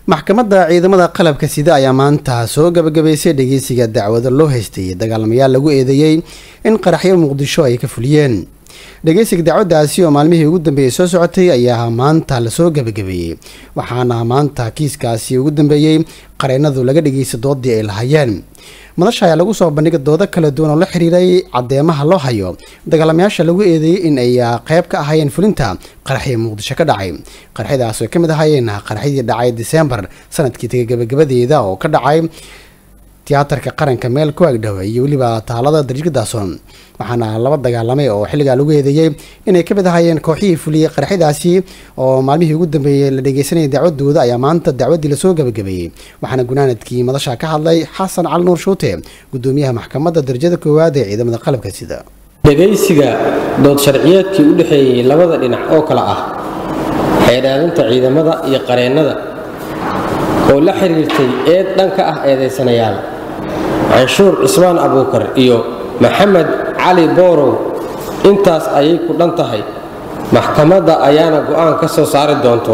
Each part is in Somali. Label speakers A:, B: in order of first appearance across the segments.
A: maxkamadda ciidamada qalabka sida ayaa maanta soo gabagabaysay dhegeysiga dacwado loo haystay dagaalamayaal lagu eedeeyey in qaraxyo muqdisho ay ka fuliyeen dhegeysiga dacwaddaasi oo maalmihii ugu dambeeyey soo socotay ayaa maanta lasoo gabagabeeyey waxaana maanta kiiskaasi ugu dambeeyey qareennadu laga dhegeystay doodii ay lahayeen madasha ayaa lagu soo bandhigay doodo kala duwan oo la xiriiray caddeemaha loo hayo dagaalamayaasha lagu eedeeyey in ay qeyb ka ahaayeen fulinta qaraxii muqdisho ka dhacay qaraxyadaas ay ka mid ahaayeen qaraxyadii dhacay disembar sanadkii taga gabagabadeeda oo ka dhacay tiyaatarka qaranka meel ku agdhow iyo weliba taalada darjika daason waxaana laba dagaalamay oo xilligaa lagu eedeeyey inay ka mid ahaayeen kooxihii fuliyey qaraxyadaasi oo maalmihii ugu dambeeyey la dhegeysanayay dacwadooda ayaa maanta dacwaddii lasoo gabagabeeyey waxaana gunaanadkii madasha ka hadlay xasan cali nuur shuute gudoomiyaha maxkamadda darajada koowaad ee ciidamada qalabka sida
B: dhegaysiga dood sharciyeedkii u dhexeeyey labada dhinac oo kale ah xeedhaadinta ciidamada iyo qareennada oo la xiriirtay eed dhanka ah eedaysanayaal canshuur cismaan abuukar iyo maxamed cali boorow intaas ayay ku dhan tahay maxkamadda ayaana go'aan ka soo saari doonto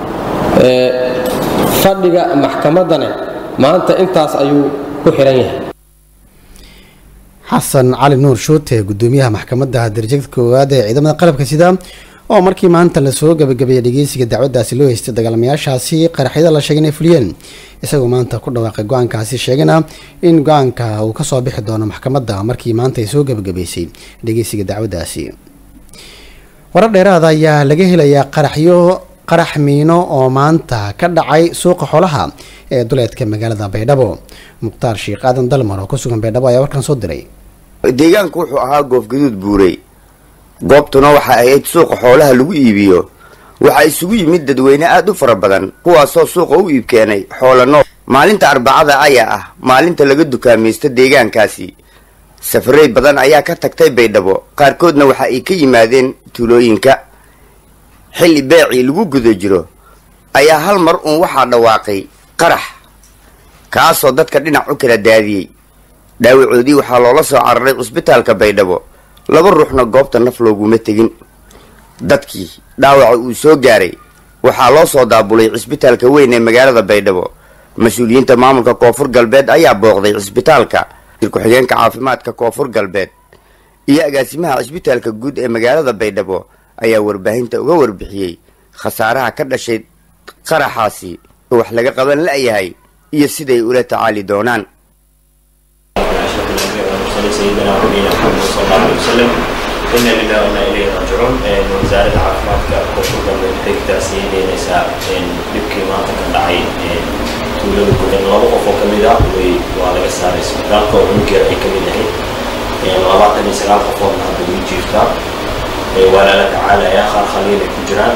B: fadhiga maxkamaddana maanta intaas ayuu ku xihan yahay
A: xasan cali nuur shuute gudoomiyaha maxkamadda darajada koowaad ee ciidamada qalabka sida oo markii maanta lasoo gabagabeeyay dhegeysiga dacwaddaasi loo haystay dagaalamayaashaasi qaraxyada la sheegay inay fuliyeen isagoo maanta ku dhawaaqay go-aankaasi sheegana in go-aanka uu kasoo bixi doono maxkamadda markii maanta ay soo gabagabaysay dhegeysiga dacwaddaasi warar dheeraada ayaa laga helayaa qaraxyo qarax miino oo maanta ka dhacay suuqa xoolaha ee duleedka magaalada baydhabo mukhtaar sheekh aadan dalmar oo ku sugan baydhabo ayaa warkan soo diray
C: deegaanku wuxuu ahaa goofgaduud buurey goobtuna waxa ahayd suuqa xoolaha lagu iibiyo waxaa isugu yimid dadweyne aad u fara badan kuwaasoo suuqa u iib keenay xoola nool maalinta arbacada ayaa ah maalinta laga dukaamaysto deegaankaasi safareyd badan ayaa ka tagtay baydhabo qaarkoodna waxa ay ka yimaadeen tuulooyinka xilli beecii lagu guda jiro ayaa hal mar uun waxaa dhawaaqay qarax kaasoo dadka dhinac u kala daadiyey dhaawacoodii waxaa loola soo cararay cusbitaalka baydhabo laba ruuxna goobta naf looguma tegin dadkii dhaawaca uu soo gaaray waxaa loo soo daabulay cisbitaalka weyn ee magaalada baydhabo mas-uuliyiinta maamulka koonfur galbeed ayaa booqday cisbitaalka ku-xigeenka caafimaadka koonfur galbeed iyo agaasimaha cisbitaalka guud ee magaalada baydhabo ayaa warbaahinta uga warbixiyey khasaaraha ka dhashay qaraxaasi wax laga qaban la-yahay iyo siday ula tacaali doonaan
D: سيدنا ونبينا محمد صلى الله عليه وسلم إنا لله وإنا إليه راجعون وزارة caafimaadka koonfur galbeed waxay ka taasiyeynaysaa dhibkii maanta ka dhacay tuulada gudan laba qof oo kamid ah way waa laga saaray isbitaalka oo cunuggeeda ay kamid ahayd labaatan iyo sagaal qofoodna hadda way jiiftaa waa lala tacaalayaa qaar khaliil ay ku jiraan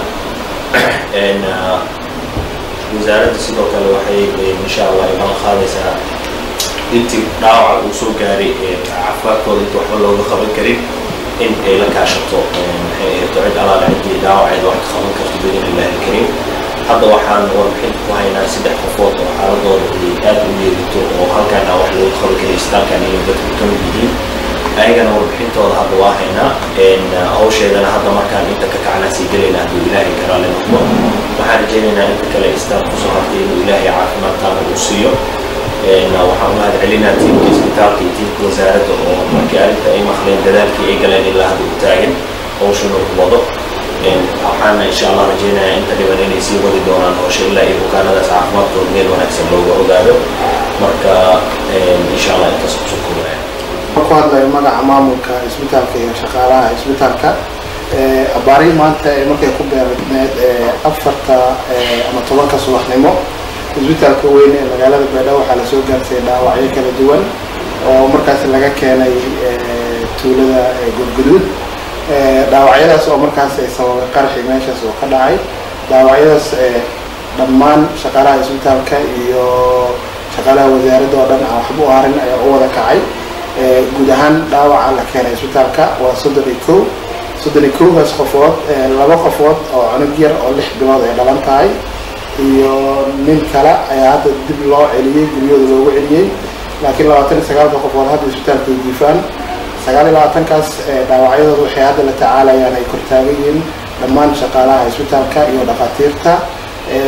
D: wasaaradda sidoo kale waxay insha allah ay balan qaadaysaa intii dhaawaca uu soo gaaray caafimaadkooda inta waxba looga qaban karin in ay la kaashato maxay ahayto cid alaala ciddii dhaawaceeda wax ka qaban karto bidin illaahi karim hadda waxaan warbixin ku haynaa saddex qofood oo xaaladooda ay aad u yeelito oo halkaan aan wax looga qaban karin isbitaalkan inay dadku ka mid yihiin ayagana warbixintooda hadda waa haynaa hawsheedana hadda markaan inta ka kacnaa sii gelayna hadduu ilaahay karaale noqdo waxaan rajaynaynaa inta kale istaan kusoo hartay inuu ilaahay caafimaad taana uu siiyo waxaan u mahad celinaa tiimka isbitaalka iyo tiimka wasaaradda oo markii arrinta ay maqleen dadaalkii ay galeen ilaa hadda u taagan hawshana u wado waxaana insha allah rajaynayaa inta dhiban inay sii wadi doonaan hawsha ilaa iyo bukaanadaas caafimaadkooda meel wanaagsan looga ogaado marka insha allah intaas kusoo koobaya
E: ku hadlayo magaca maamulka isbitaalka iyo shaqaalaha isbitaalka abaari maanta markay ku beerneed afarta ama tobanka subaxnimo isbitaalka weyn ee magaalada baydhabo waxaa lasoo gaarsiiyay dhaawacyo kala duwan oo markaas laga keenay tuulada gudguduud dhaawacyadaas oo markaas ay sababay qaraxi meeshaas oo ka dhacay dhaawacyadaas dhammaan shaqaalaha isbitaalka iyo shaqaalaha wasaaradda oo dhan aan waxba u harin ayaa u wada kacay guud ahaan dhaawaca la keenay isbitaalka waa soddon iyo kow soddon iyo kowgaas qofood laba qofood oo cunug yar oo lix bilood ay dhalan tahay iyo nin kale ayaa hadda dib loo celiyey guryahooda loogu celiyey laakiin labaatan iyo sagaalka qofood hadda isbitaalka ay diifaan sagaal iyo labaatankaas dhaawacyadooda waxay hadda la tacaalayaan ay kortaagan yihiin dhammaan shaqaalaha isbitaalka iyo dhakhaatiirta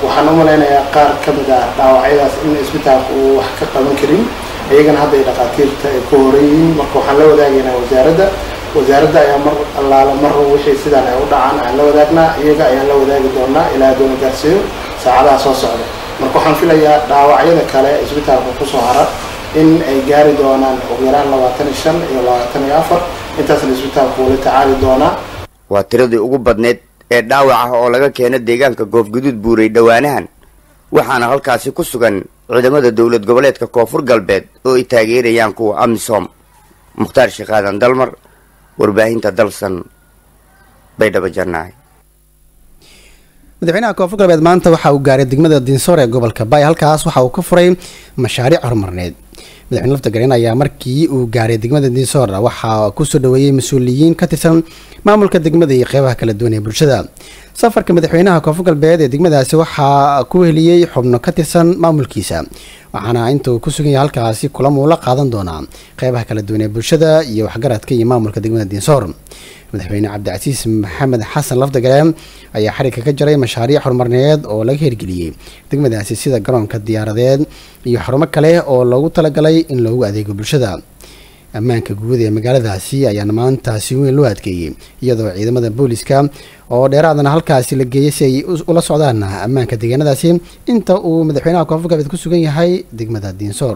E: waxaan u malaynayaa qaar ka mid ah dhaawacyadaas in isbitaalka uu wax ka qaban karin iyagana hadda ay dhakhaatiirta ay ku horan yihiin marka waxaan la wadaagaynaa wasaaradda wasaaradda ayaa mar allaala mar wixii sidaan ay u dhacaan aan la wadaagnaa iyaga ayaan la wadaagi doonaa ilaa doona gaarsiiyo saacadaha soo socda marka waxaan filayaa dhaawacyada kale isbitaalka kusoo hara in ay gaari doonaan ugu yaraan labaatan iyo shan iyo labaatan iyo afar intaasna isbitaalku wala tacaali doonaa
C: waa tiradii ugu badneyd ee dhaawac ah oo laga keena deegaanka goofguduud buuray dhowaanahan waxaana halkaasi ku sugan ciidamada dowlad goboleedka koonfur galbeed oo ay taageerayaan kuwa amisom mukhtaar sheekaadan dalmar warbaahinta dalsan baydhabo janaahi
A: madaxweynaha koonfur galbeed maanta waxa uu gaaray degmada dinsoor ee gobolka baay halkaas waxa uu ka furay mashaariic horumarneed madaxweyne lafta gareen ayaa markii uu gaaray degmada dinsoor waxaa kusoo dhaweeyey mas-uuliyiin ka tirsan maamulka degmada iyo qeybaha kala duwan ee bulshada safarka madaxweynaha koonfur galbeed ee degmadaasi waxaa ku heliyey xubno ka tirsan maamulkiisa waxaana intuu ku sugan yahay halkaasi kulan uu la qaadan doonaa qeybaha kala duwan ee bulshada iyo waxgaradka iyo maamulka degmada dinsoor madaxweyne cabdicasiis maxamed xasan lafdagale ayaa xarigka ka jaray mashaariic horumarneed oo laga hirgeliyey degmadaasi sida garoonka diyaaradeed iyo xarumo kale oo loogu talagalay in loogu adeego bulshada ammaanka guud ee magaaladaasi ayaana maanta si weyn loo adkeeyey iyadoo ciidamada booliska oo dheeraadana halkaasi la geeyay si ay ula socdaan ammaanka deegaanadaasi inta uu madaxweynaha koonfur galbeed ku sugan yahay degmada diinsoor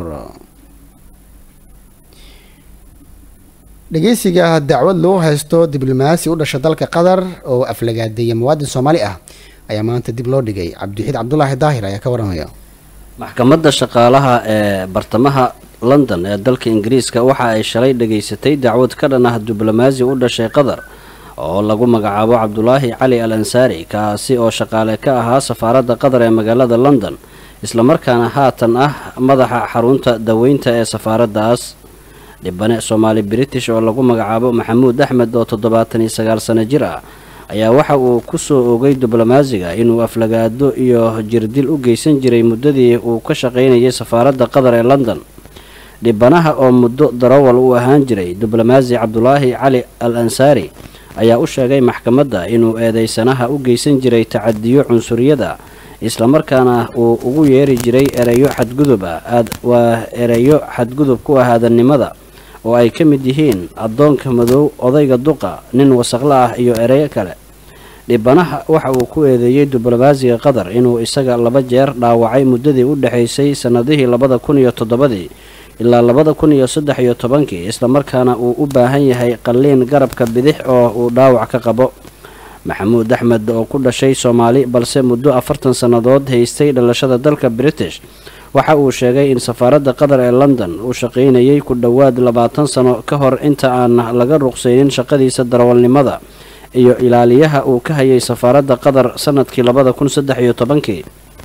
A: dhegeysiga dacwad loo haysto diblomaasi u dhasha dalka qatar oo aflagaadeeya muwaadin soomaali ah ayaa maanta dib loo dhigay cabdiwaxiid cabdulaahi daahir ayaa ka waramaya
F: maxkamadda shaqaalaha ee bartamaha london ee dalka ingiriiska waxa ay shalay dhageysatay dacwad ka dhan ah diblomaasi u dhashay qatar oo lagu magacaabo cabdulaahi cali al ansaari kaasi oo shaqaale ka ahaa safaaradda qatar ee magaalada london islamarkaana haatan ah madaxa xarunta daweynta ee safaaraddaas dhibane soomaali british oo lagu magacaabo maxamuud axmed oo toddobaatan iyo sagaal sano jir ah ayaa waxa uu ku soo ogay diblomaasiga inuu aflagaado iyo jirdil u geysan jiray muddadii uu ka shaqaynayay safaaradda qatar ee london dhibanaha oo muddo darawal u ahaan jiray diblomaasi cabdulaahi cali al ansaari ayaa u sheegay maxkamadda inuu eedeysanaha u geysan jiray tacadiyo cunsuriyada islamarkaana uu ugu yeeri jiray ereyo xadgudub ah waa ereyo xadgudub ku ah aadannimada oo ay ka mid yihiin addoonka madow odayga duqa nin wasaqla ah iyo ereyo kale dhibanaha waxa uu ku eedeeyey diblomaasiga qatar inuu isaga laba jeer dhaawacay muddadii u dhexaysay sannadihii labada kun iyo toddobadii ilaa labada kun iyo saddex iyo tobankii islamarkaana uu u baahan yahay qalliin garabka bidix oo uu dhaawac ka qabo maxamuud axmed oo ku dhashay soomaali balse muddo afartan sannadood haystay dhalashada dalka british waxa uu sheegay in safaaradda qatar ee london uu shaqaynayay ku dhowaad labaatan sano ka hor inta aan laga ruqsaynin shaqadiisa darawalnimada iyo ilaaliyaha uu ka hayay safaaradda qatar sanadkii labada kun saddex iyo tobankii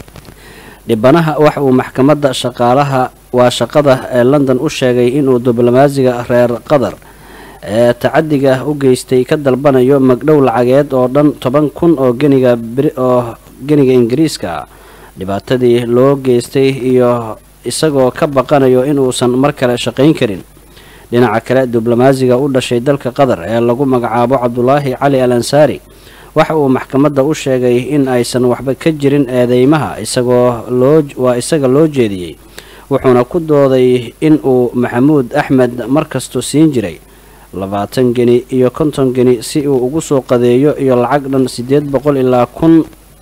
F: dhibanaha waxa uu maxkamadda shaqaalaha waa shaqada ee london u sheegay inuu diblomaasiga reer qatar ee tacadiga u geystay ka dalbanayo magdhow lacageed oo dhan toban kun oo geniga oo geniga ingiriiska dhibaatadii loo geystay iyo isagoo ka baqanayo inuusan mar kale shaqayn karin dhinaca kale diblomaasiga u dhashay dalka qatar ee lagu magacaabo cabdulaahi cali al ansaari waxa uu maxkamadda u sheegay in aysan waxba ka jirin eedeymaha isagoo loo waa isaga loo jeediyey wuxuuna ku dooday in uu maxamuud axmed markastu siin jiray labaatan geni iyo konton geni si uu ugu soo qadeeyo iyo lacag dhan siddeed boqol ilaa kun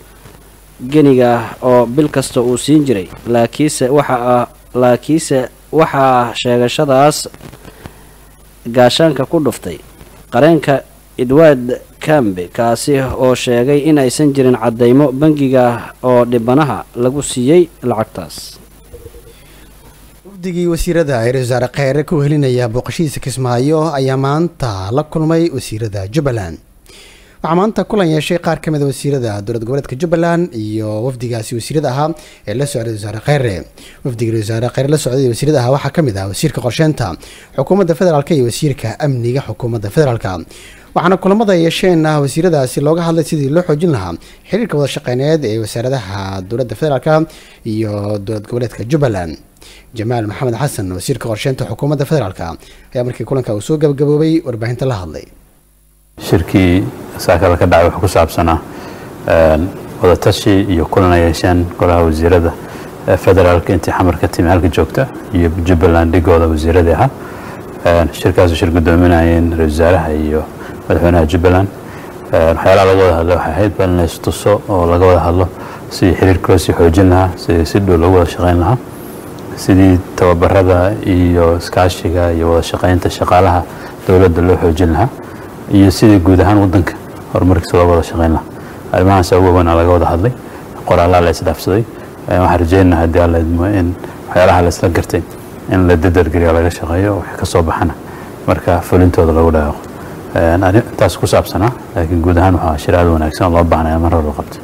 F: geniga oo bil kasta uu siin jiray laakiinse waxa laakiinse waxaa sheegashadaas gaashaanka ku dhuftay qareenka edward cambe kaasi oo sheegay in aysan jirin caddaymo bangiga oo dhibanaha lagu siiyey lacagtaas
A: wafdigii wasiirada ra-isul wasaare kheyre ku helinaya booqashihiisa kismaayo ayaa maanta la kulmay wasiirada jubbaland waxaa maanta kulan yeeshay qaar ka mid a wasiirada dowlad goboleedka jubbaland iyo wafdigaasi wasiirada ahaa ee la socday wasaare kheyre wafdiga ra-isul wasaare kheyre la socday wasiirada ahaa waxaa ka mid ah wasiirka qorsheynta xukuumadda federaalk iyo wasiirka amniga xukuumadda federaalka waxaana kulamada yeesheenna wasiiradaasi looga hadlay sidii loo xoojin lahaa xiriirka wada shaqeyneed ee wasaaradaha dowladda federaalk iyo dowlad goboleedka jubbaland jamaal maxamed xasan wasiirka qorsheynta xukuumadda federaalk ayaa markii kulanka uu soo gabagaboobay warbaahinta la hadlay
G: shirkii saakada ka dhacay wuxuu ku saabsanaa wadatashi iyo kulan ay yeesheen golaha wasiirada federaalka intii xamar ka timi halka joogta iyo jubbaland dhigooda wasiiradii ahaa shirkaasu shir guddoominayeen ra-isul wasaaraha iyo madaxweynaha jubbaland waxyaalaha laga wada hadlo waxay ahayd bal in lays tuso oo laga wada hadlo sidii xiriirka loo sii xoojin lahaa sidii si dhow loogu wada shaqayn lahaa sidii tababarada iyo iskaashiga iyo wada shaqaynta shaqaalaha dowladda loo xoojin lahaa iyo sidii guud ahaan waddanka horumarkiisa looga wada shaqayn lahaa arrimahaas ugu weyn laga wada hadlay qoraalaha la isdhaafsaday waxaan rajaynaha haddii alla idmo in waxyaalaha la isla gartay in la dadargeliyo laga shaqeeyo wax ka soo baxana marka fulintooda lagu dhaaqo intaas ku saabsanaa laakiin guud ahaan waxaa shir aad wanaagsan oo loo baahnaya mar hore qabtay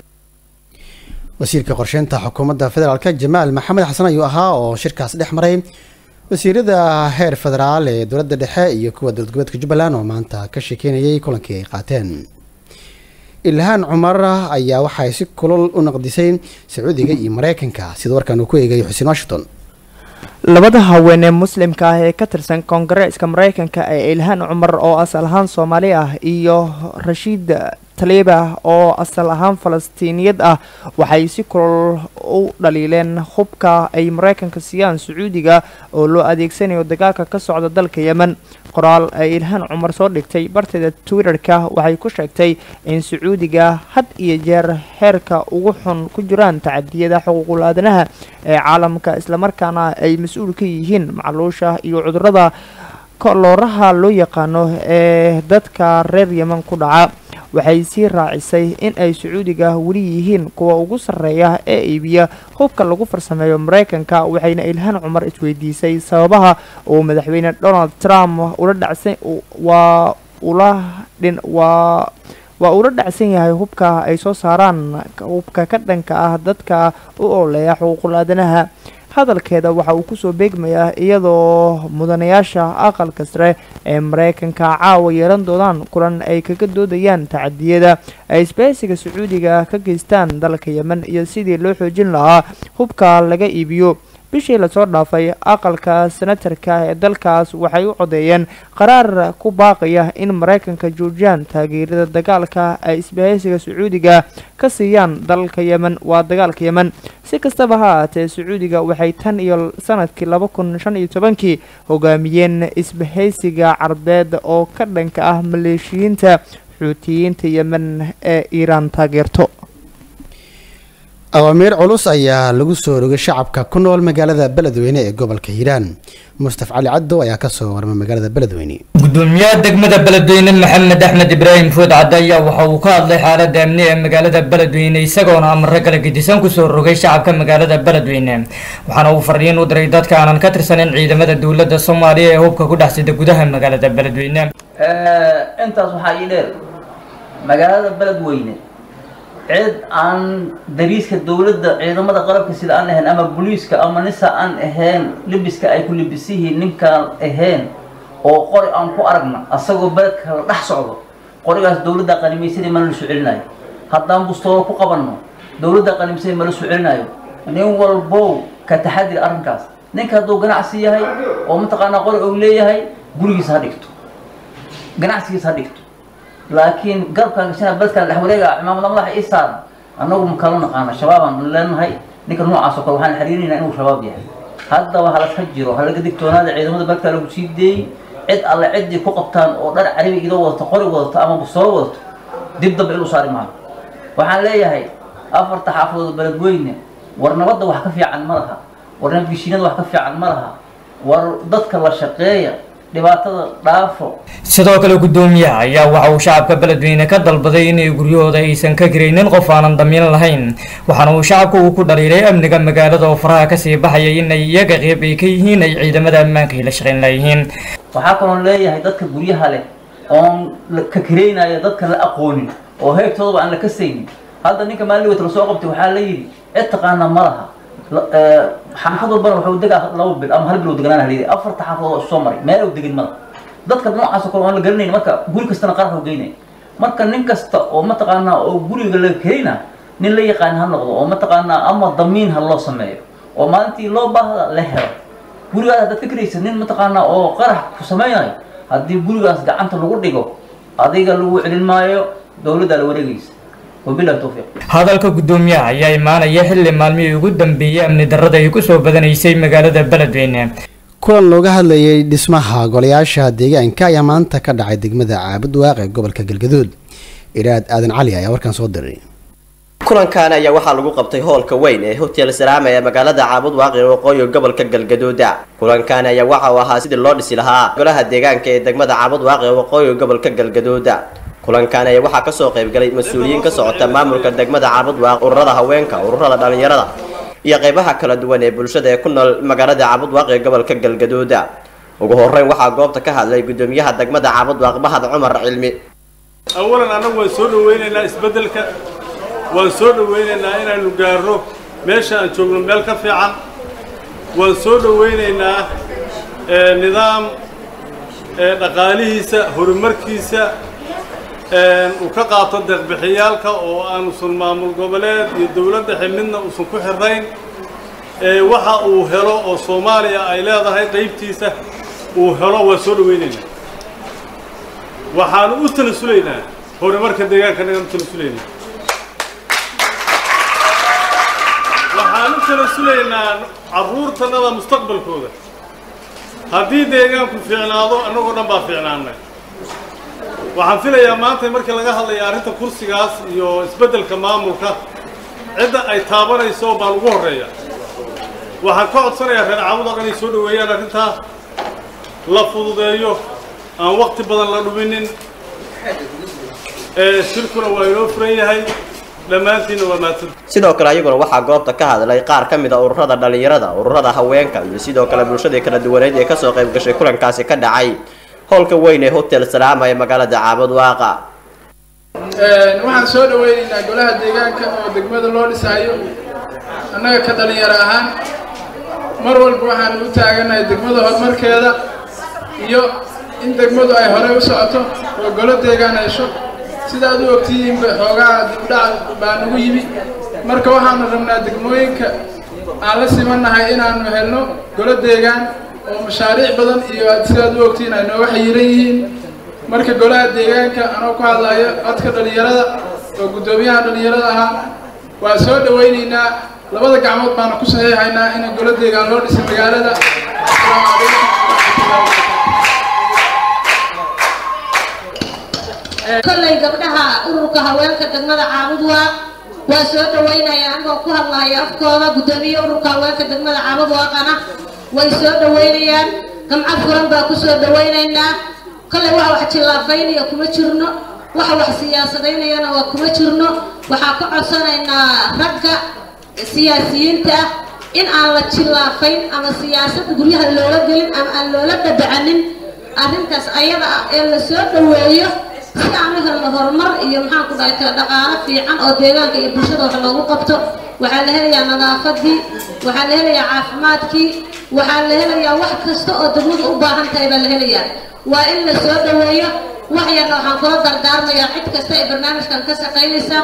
A: wasiirka qorsheynta xukuumadda federaalk jamaal maxamed xasan ayuu ahaa oo shirkaas dhex maray wasiirada heer federaal ee dowladda dhexe iyo kuwa dowlad goboleedka jubbaland oo maanta ka sheekeynayay kulankii ay qaateen ilhaan cumar ayaa waxay si kulol u naqdisay sacuudiga iyo mareykanka sida warkan uu ku eegay xuseen washington
H: labada haween ee muslimka ah ee ka tirsan koongareeska mareykanka ee ilhaan cumar oo asal ahaan soomaali ah iyo rashiid taliba oo asal ahaan falastiiniyad ah waxay si kulol u dhaliileen hubka ay mareykanka siiyaan sacuudiga oo loo adeegsanayo dagaalka ka socda dalka yemen qoraal ay ilhaan cumar soo dhigtay barteeda twitter-ka waxay ku sheegtay in sacuudiga had iyo jeer heerka ugu xun ku jiraan tacadiyada xuquuqul aadanaha ee caalamka islamarkaana ay mas-uul ka yihiin macluusha iyo cudurada kolooraha loo yaqaano ee dadka reer yemen ku dhaca waxay sii raacisay in ay sacuudiga weli yihiin kuwa ugu sarreeya ee iibiya hubka lagu farsameeyo mareykanka waxayna ilhaan cumar isweydiisay sababaha uu madaxweyne donald trump ula dhacsan waa ula dhin waa waa uula dhacsan yahay hubka ay soo saaraan hubka ka dhanka ah dadka u ooleeya xuquuqul aadanaha hadalkeeda waxa uu kusoo beegmayaa iyadoo mudanayaasha aqalka sare ee mareykanka caawa yeelan doonaan kulan ay kaga doodayaan tacadiyada ay isbahaysiga sacuudiga ka geystaan dalka yemen iyo sidii loo xoojin lahaa hubka laga iibiyo bishii lasoo dhaafay aqalka senatarka ee dalkaas waxay u codeeyeen qaraar ku baaqaya in mareykanka joojiyaan taageerada dagaalka ay isbahaysiga sacuudiga ka siiyaan dalka yemen waa dagaalka yemen si kastaba ha ahaatee sacuudiga waxay tan iyo sanadkii laba kun shan iyo tobankii hogaamiyeen isbahaysiga carbeed oo ka dhanka ah maleeshiyiinta xuutiyiinta yemen ee iiraan taageerto
A: awaamiir culus ayaa lagu soo rogay shacabka ku nool magaalada beledweyne ee gobolka hiiraan mustaf cali caddow ayaa kasoo warmay magaalada beledweyne
I: gudoomiyaha degmada beledweyne maxamed axmed ibraahim food cadde ayaa waxa uu ka hadlay xaalada amni ee magaalada beledweyne isagoona amaro kala gedisan kusoo rogay shacabka magaalada beledweyne waxaana uu fariin u diray dadka aanan ka tirsanin ciidamada dowladda soomaaliya ee hubka ku dhex sida gudaha magaalada beledweyne
J: intaas waxaa ii dheer magaalada beledweyne cid aan dariiska dowladda ciidamada qalabka sida aan ahayn ama booliiska ama nisa aan ahayn libiska ay ku libisihiin ninkaan ahayn oo qori aan ku aragna asagoo beledka la dhex socdo qorigaas dowladda qanimaysadii mana la soo celinayo haddaan bustoodo ku qabanno dowladda qanimaysadii ma la soo celinayo nin walbow ka taxadir arrinkaas ninka hadduu ganacsi yahay oo mataqaanaa qori uu leeyahay gurigiisa ha dhigto ganacsigiisa ha dhigto laakiin garabkaan gashana beledkaan dhex wareega cimaamada madaxa ii saaran annagu ma kala naqaana shabaabaan leenahay ninka noocaas oo kale waxaan xiriirinaynaa inuu shabaab yahay haddaba halaska jiro halaga digtoonaada ciidamada beledkaa lagu sii deeyey cid alle ciddii ku qabtaan oo dhar carabi idoo wadato qori wadato ama bustoolo wadato dib damba inuu saari maayo waxaan leeyahay afarta xaafadood beledweyne war nabadda wax ka fiican ma laha war nabadgeshiinada wax ka fiican ma laha war dadka la shaqeeya dhibaatada dhaafo
I: sidoo kale gudoomiyaha ayaa waxa uu shacabka beledweyne ka dalbaday inay guryahooda aysan ka garaynin qof aanan damiin lahayn waxaana uu shacabka uu ku dhaliilay amniga magaalada oo faraha kasii baxaya inay iyaga qeyb ay ka yihiin ay ciidamada ammaanka ay la shaqayn layihiin
J: waxaa kaloon leeyahay dadka guryaha leh oon ka karaynaya dadka la aqoonin oo heegtoodaba aan la kasaynin hadda ninka maalin wata lasoo qabtay waxaa la yidhi cid taqaana ma laha xaafad walbana wuxuu degaa laba bil ama hal bil uu deganaan haliyay afarta xaafadood oo soo maray meel uu degin mada dadka noocaas oo kale aan la garanayn marka guri kastana qaarka u geynay marka nin kasta oo mataqaanaa oo guriga laga kerayna nin la yaqaan ha noqdo oo mataqaanaa ama damiin ha loo sameeyo oo maalintii loo baahda la helo gurigaas haddaad ka keraysa nin mataqaanaa oo qarax ku sameynayo haddii gurigaas gacanta lagu dhigo adiga lagu celin maayo dowladdaa la wareegaysa wabilahi towfiiq
I: hadalka guddoomiyaha ayaa imaanaya xilli maalmihii ugu dambeeyey amni darrada ay kusoo badanaysay magaalada beledweyne
A: kulan looga hadlayay dhismaha golayaasha deegaanka ayaa maanta ka dhacay degmada caabud waaqe gobolka galgaduud iraad aadan cali ayaa warkan soo diray
K: kulankan ayaa waxaa lagu qabtay hoolka weyn ee hotel salaama ee magaalada caabud waaqi waqooyi gobolka galgaduuda kulankan ayaa waxa uu ahaa sidii loo dhisi lahaa golaha deegaanka ee degmada caabud waaqi waqooyi gobolka galgaduuda kulankan ayaa waxaa kasoo qaybgalay mas-uuliyiin ka socota maamulka degmada caabud waaqi ururada haweenka ururada dhalinyarada iyo qeybaha kala duwan ee bulshada ee ku nool magaalada caabud waaqi ee gobolka galgaduuda ugu horeyn waxaa goobta ka hadlay gudoomiyaha degmada caabud waaqi mahad cumar cilmi
L: awalan annagu waan soo dhaweynaynaa isbeddelka waan soo dhaweynaynaa inaanu gaarno meesha aan joogno meel ka fiican waan soo dhaweynaynaa nidaam dhaqaalihiisa horumarkiisa uu ka qaato deeqbixiyaalka oo aanusan maamul goboleed iyo dowlad dhexe midna uusan ku xirnayn waxa uu helo oo soomaaliya ay leedahay qaybtiisa uu helo waan soo dhaweynaynaa waxaanu u tanasulaynaa horumarka deegaanka nagaan u tanasulaynaa waxaan u tanasulaynaa carruurtannada mustaqbalkooda haddii deegaanku fiicnaado annagoo dhan baa fiicnaanay waxaan filayaa maanta markii laga hadlaya arrinta kursigaas iyo isbeddelka maamulka cidda ay taabanayso baan ugu horreeya waxaan ka codsanayaa reer caawud oo dhan ay soo dhoweeyaan arrintaa la fududeeyo aan waqti badan la dhuminin shirkuna waa inoo furan yahay dhammaantiinna waa mahadsan
K: sidoo kale ayaguna waxaa goobta ka hadlay qaar ka mid a ururada dhalinyarada ururada haweenka iyo sidoo kale bulshadii kala duwaneed ee kasoo qayb gashay kulankaasi ka dhacay howlka weyn ee hotel salaama ee magaalada caabud waaqa
M: waxaan soo dhaweynaynaa golaha deegaanka oo degmada loo dhisaayo annaga ka dhalinyaro ahaan mar walba waxaan u taaganahay degmada horumarkeeda iyo in degmadu ay horey u socoto oo golo deegaan hesho sida aad u ogtihiinba xoogaa dibdhac baa nagu yimi marka waxaanu rabnaa degmooyinka aan la simannahay inaanu helno golo deegaan oo mashaariic badan iyo sidaad u ogtihiin ay nooga xayiran yihiin marka golaha deegaanka anoo ku hadlayo codka dhalinyarada oo guddoomiyaha dhalinyarada ahaa waa soo dhawaynaynaa labada gacmood baana ku saxiixaynaa in golo deegaan loo dhisay magaalada asalaamu calaykum
N: kollay gabdhaha ururka haweenka degmada caabud waa waa soo dhaweynaya anigoo ku hadlaya afkooda guddoomiye ururka haweenka degmada caabud waaqana way soo dhaweynayaan gamco furan baa ku soo dhaweynaynaa kollay waxa wax jillaafaynaya kuma jirno waxa wax siyaasadaynayana waa kuma jirno waxaa ka codsanaynaa ragga siyaasiyiinta ah in aan la jillaafayn ama siyaasad guryaha loola gelin ama aan loola dabacanin arrintaas ayada ah ee la soo dhaweeyo si aan u helno horumar iyo maxaan ku dhahay dhaqaalo fiican oo deegaanka iyo bulshada wax loogu qabto waxaa la helayaa nadaafadii waxaa la helayaa caafimaadkii waxaa la helayaa wax kasta oo degmadu u baahan tahay baa la helayaa waa in la soo dhaweeyo wax yarna waxaan kula dardaarmayaa cid kasta ee barnaamijkan ka shaqaynaysa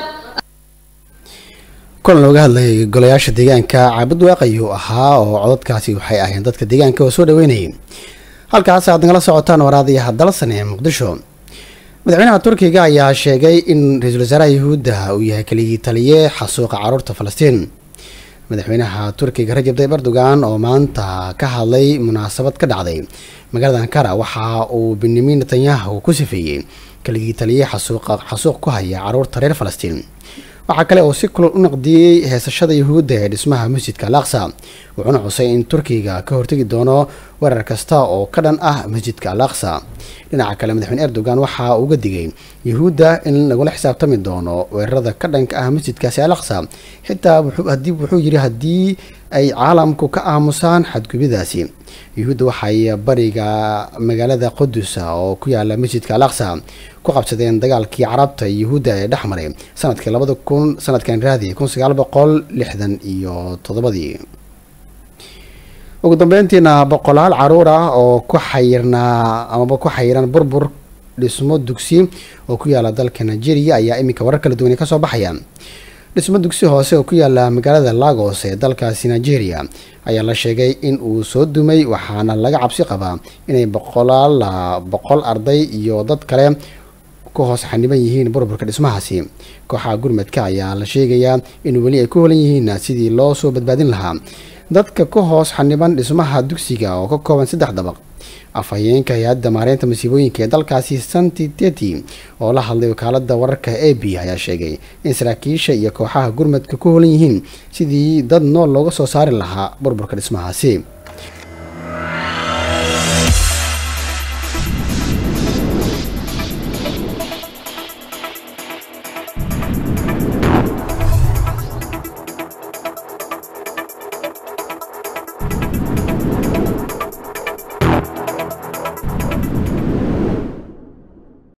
A: kulan looga hadlayay golayaasha deegaanka caabud waaq ayuu ahaa oo codadkaasi waxay ahayn dadka deegaanka oo soo dhaweynayay halkaas aad nagala socotaan waraadayaha dalsan ee muqdisho madaxweynaha turkiga ayaa sheegay in ra-iisul wasaaraha yuhuudda uu yahay keligii taliye xasuuqa caruurta falastiin madaxweynaha turkiga rajab tayyib erdogan oo maanta ka hadlay munaasabad ka dhacday magaalada ankara waxa uu benyamin netanyahu ku sifeeyey keligii taliye xasuuqa xasuuq ku haya caruurta reer falastiin waxaa kale oo si kulol u naqdiyey heesashada yuhuudda ee dhismaha masjidka al aqsa wuxuuna xusay in turkiga ka hortegi doono weerar kasta oo ka dhan ah masjidka al aqsa dhinaca kale madaxweyne erdogan waxa uu uga digay yuhuudda in lagula xisaabtami doono weerarada ka dhanka ah masjidkaasi al aqsa xitaa hadii wuxuu yidhi haddii ay caalamku ka aamusaan xadgubidaasi yuhuudda waxay bariga magaalada qudusa oo ku yaala masjidka al aqsa ku qabsadeen dagaalkii carabta iyo yuhuudda ee dhex maray sanadkii labada kun sanadkan raadi kun sagaal boqol lixdan iyo toddobadii ugu dambeyntiina boqolaal caruur ah oo ku xayirnaa amaba ku xayiran burbur dhismo dugsi oo ku yaala dalka nigeria ayaa iminka warar kala duwan kasoo baxaya dhismo dugsi hoose oo ku yaala magaalada lagos ee dalkaasi nigeria ayaa la sheegay in uu soo dumay waxaana laga cabsi qabaa inay boqolaal boqol arday iyo dad kale ku hoos xaniban yihiin burburka dhismahaasi kooxaha gurmadka ayaa la sheegayaa in weli ay ku holan yihiin sidii loo soo badbaadin lahaa dadka ku hoos xaniban dhismaha dugsiga oo ka kooban saddex dabaq afhayeenka hay-adda maareynta masiibooyinka ee dalkaasi santi teti oo la hadlay wakaalada wararka a b ayaa sheegay in saraakiisha iyo kooxaha gurmadka ku holan yihiin sidii dad nool looga soo saari lahaa burburka dhismahaasi